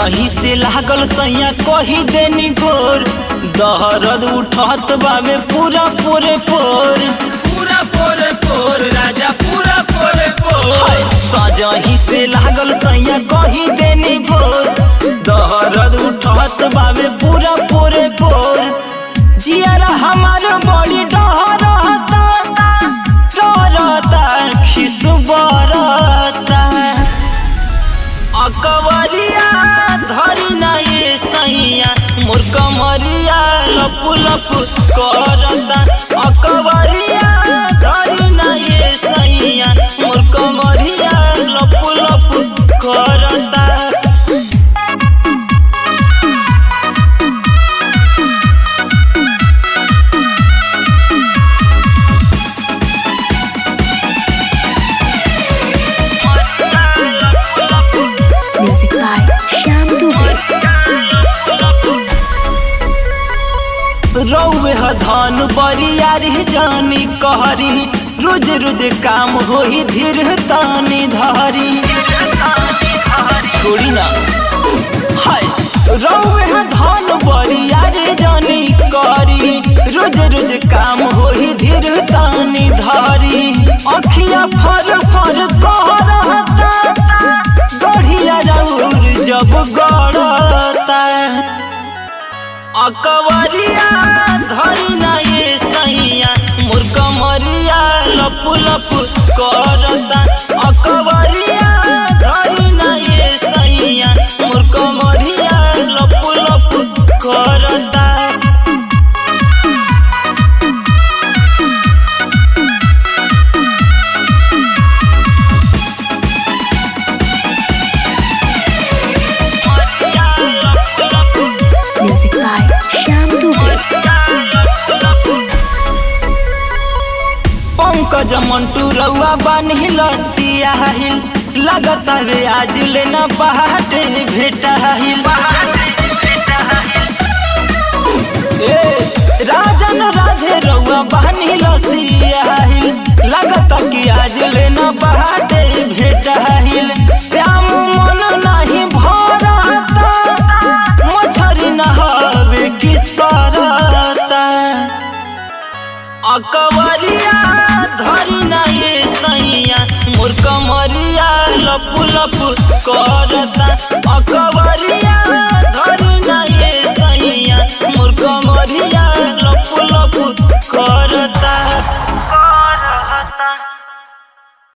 सजही से लागल सैया कही देनी गोर दहरद उठत बावे पूरा पोरे पोर पूरा पोरे पोर राजा पूरा पोरे पोर हाय, सजही से लागल सैया कही देनी गोर दहरद उठत बावे पूरा पोरे पोर जियारा हमार बड़ी डहरता डरता खिस बरता अकबरिया धरी ना ये सैया मोर कमरिया लप लप करता अकबरिया धरी ना ये सैया मोर कमरिया लप लप करता Music by Shyam Dubey. रौवे ह धन बरियारी जानी कहरी रोज रोज काम होई धीर तानी धारी छोड़ी ना हाय रौवे ह धन बरियारी जानी कहरी रोज रोज काम होई धीर तानी धारी अखिया फर फर कह रहता गढ़िया रौर जब गड़ता अकबरिया धरी ना ये सैया मोर कमरिया लप लप करता अकबरिया धरी ना ये सैया मोर कमरिया लप लप करता Music by Shyam Dubey. Pankaj Mantu रउआ बान्हिल सियाहिल लगता वे आज लेना पहाटे भेटाहिल ए राजन राधे रउआ बान्हिल सियाहिल लगता कि आज लेना पहाटे भेटाहिल श्याम मन नहीं भरता मछरी नहावे की सरता अकबरिया धरी ना ये सैया मोर कमरिया लप लप करता